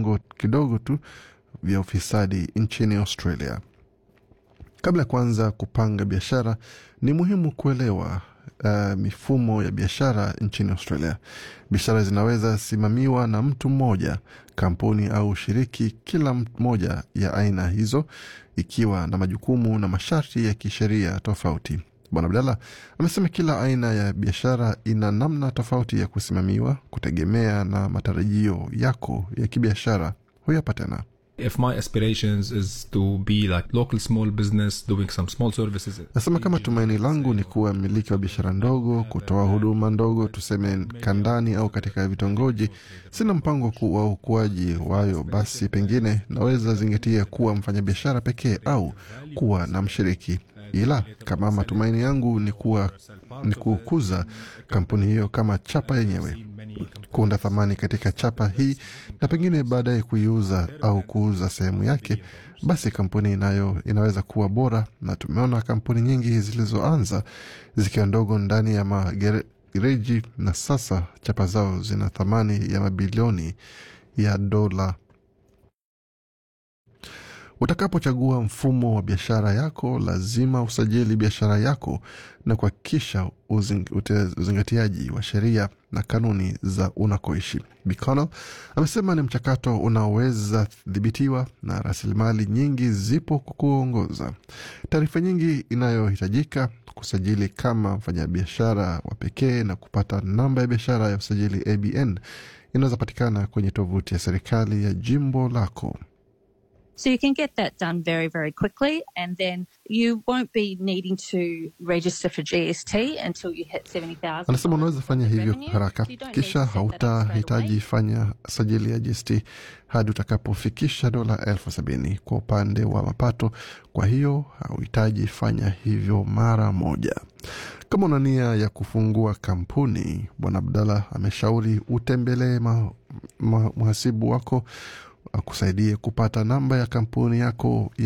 viwango kidogo tu vya ufisadi nchini Australia. Kabla ya kuanza kupanga biashara, ni muhimu kuelewa uh, mifumo ya biashara nchini Australia. Biashara zinaweza simamiwa na mtu mmoja, kampuni au shiriki, kila moja ya aina hizo ikiwa na majukumu na masharti ya kisheria tofauti. Bwana Abdalla amesema kila aina ya biashara ina namna tofauti ya kusimamiwa kutegemea na matarajio yako ya kibiashara. Huyu hapa tena. if my aspirations is to be like local small business doing some small services Nasema kama tumaini langu ni kuwa mmiliki wa biashara ndogo, kutoa huduma ndogo, tuseme kandani au katika vitongoji. Sina mpango ku- wa ukuaji wayo, basi pengine naweza zingatia kuwa mfanyabiashara pekee au kuwa na mshiriki, ila kama matumaini yangu ni kuwa ni kukuza kampuni hiyo kama chapa yenyewe, kuunda thamani katika chapa hii na pengine baadaye kuiuza au kuuza sehemu yake, basi kampuni inayo inaweza kuwa bora, na tumeona kampuni nyingi zilizoanza zikiwa ndogo ndani ya magereji na sasa chapa zao zina thamani ya mabilioni ya dola. Utakapochagua mfumo wa biashara yako, lazima usajili biashara yako na kuhakikisha uzing- ute- uzingatiaji wa sheria na kanuni za unakoishi. Biconnell amesema ni mchakato unaoweza dhibitiwa na rasilimali nyingi zipo kwa kuongoza. Taarifa nyingi inayohitajika kusajili kama mfanyabiashara wa pekee na kupata namba ya biashara ya usajili ABN inaweza patikana kwenye tovuti ya serikali ya jimbo lako. So you can get that done very, very quickly, and then you won't be needing to register for GST until you hit 70,000. Anasema unaweza fanya hivyo revenue. haraka, You don't need kisha to set that up straight hautahitaji away. fanya sajili ya GST hadi utakapofikisha dola elfu sabini kwa upande wa mapato. Kwa hiyo hauhitaji fanya hivyo mara moja. Kama una nia ya kufungua kampuni, Bwana Abdalla ameshauri utembelee ma, ma, mhasibu wako akusaidie kupata namba ya kampuni yako